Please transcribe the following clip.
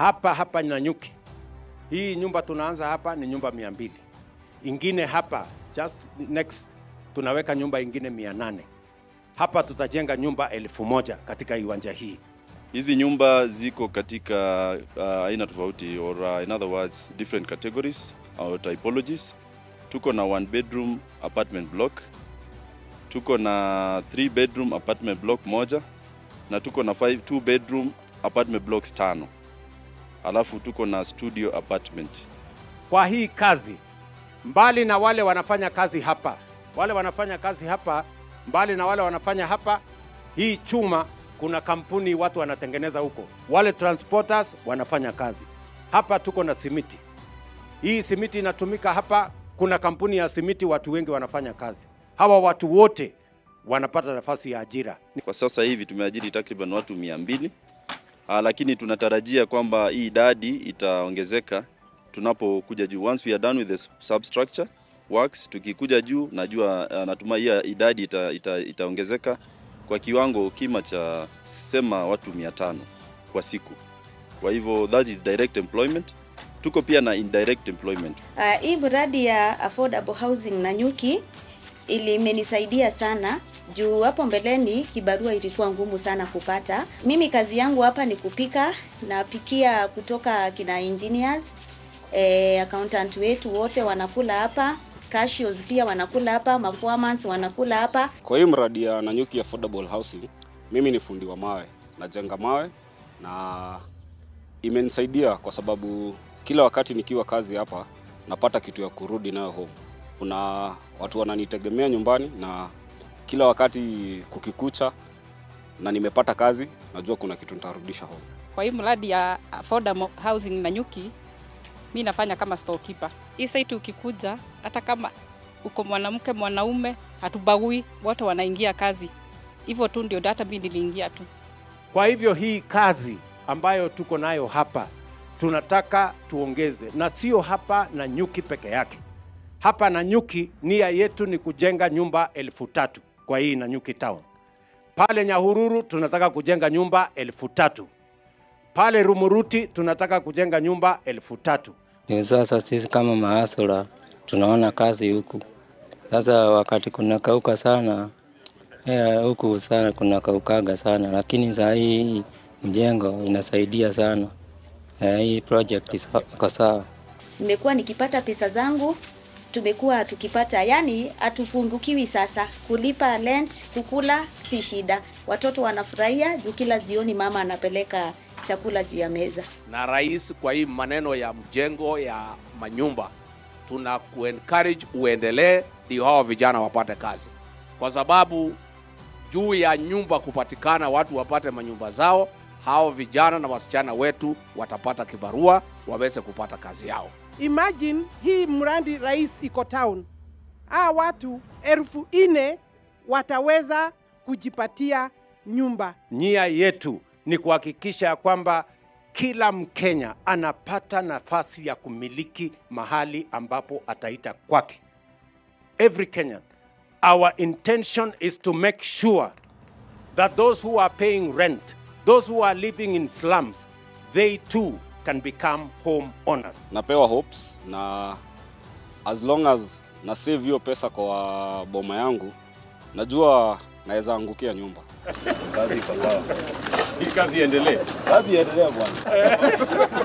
hapa hapa Nanyuki. Hii nyumba tunaanza hapa ni nyumba mia mbili, ingine hapa just next tunaweka nyumba ingine mia nane. Hapa tutajenga nyumba elfu moja katika iwanja hii. Hizi nyumba ziko katika uh, aina tofauti or uh, in other words different categories or typologies. Tuko na one bedroom apartment block, tuko na three bedroom apartment block moja na tuko na five, two bedroom apartment blocks tano, alafu tuko na studio apartment. Kwa hii kazi, mbali na wale wanafanya kazi hapa, wale wanafanya kazi hapa, mbali na wale wanafanya hapa, hii chuma kuna kampuni watu wanatengeneza huko, wale transporters wanafanya kazi hapa. Tuko na simiti, hii simiti inatumika hapa. Kuna kampuni ya simiti, watu wengi wanafanya kazi. Hawa watu wote wanapata nafasi ya ajira. Kwa sasa hivi tumeajiri takriban watu mia mbili, ah, lakini tunatarajia kwamba hii idadi itaongezeka tunapokuja juu. Once we are done with the substructure works, tukikuja juu, najua ah, natumai hii idadi ita, ita, itaongezeka kwa kiwango kima cha sema watu mia tano kwa siku. Kwa hivyo that is direct employment. Tuko pia na indirect employment. Uh, hii mradi ya affordable housing Nanyuki ili imenisaidia sana juu hapo mbeleni kibarua ilikuwa ngumu sana kupata. Mimi kazi yangu hapa ni kupika, napikia kutoka kina engineers eh, accountant wetu wote wanakula hapa, cashiers pia wanakula hapa, maformans wanakula hapa. Kwa hii mradi ya Nanyuki Affordable Housing, mimi ni fundi wa mawe, najenga mawe na imenisaidia kwa sababu kila wakati nikiwa kazi hapa napata kitu ya kurudi nayo home. Kuna watu wananitegemea nyumbani na kila wakati kukikucha na nimepata kazi, najua kuna kitu nitarudisha home. Kwa hii mradi ya affordable housing Nanyuki, mi nafanya kama storekeeper. Hii site ukikuja, hata kama uko mwanamke mwanaume, hatubagui, wote wanaingia kazi. Hivyo tu ndio hata mi niliingia tu. Kwa hivyo hii kazi ambayo tuko nayo hapa tunataka tuongeze, na sio hapa na nyuki peke yake. Hapa na nyuki, nia yetu ni kujenga nyumba elfu tatu kwa hii na nyuki town. Pale Nyahururu tunataka kujenga nyumba elfu tatu pale Rumuruti tunataka kujenga nyumba elfu tatu Ni sasa sisi kama maasura tunaona kazi huku sasa, wakati kunakauka sana eh, huku sana kunakaukaga sana, lakini saa hii mjengo inasaidia sana eh, hii project is- iko sawa. Nimekuwa nikipata pesa zangu, tumekuwa tukipata, yani hatupungukiwi sasa. Kulipa rent, kukula si shida, watoto wanafurahia juu kila jioni mama anapeleka chakula juu ya meza. na rais kwa hii maneno ya mjengo ya manyumba tuna kuencourage uendelee ndio hawa vijana wapate kazi kwa sababu juu ya nyumba kupatikana watu wapate manyumba zao hao vijana na wasichana wetu watapata kibarua waweze kupata kazi yao Imagine hii mradi rais iko town, aa watu elfu ine wataweza kujipatia nyumba. Nia yetu ni kuhakikisha ya kwamba kila Mkenya anapata nafasi ya kumiliki mahali ambapo ataita kwake. Every Kenyan. Our intention is to make sure that those who are paying rent, those who are living in slums, they too can become home owners. Napewa hopes na as long as na save hiyo pesa kwa boma yangu, najua naweza angukia nyumba. Kazi iko sawa. Hii kazi iendelee. Kazi iendelee bwana.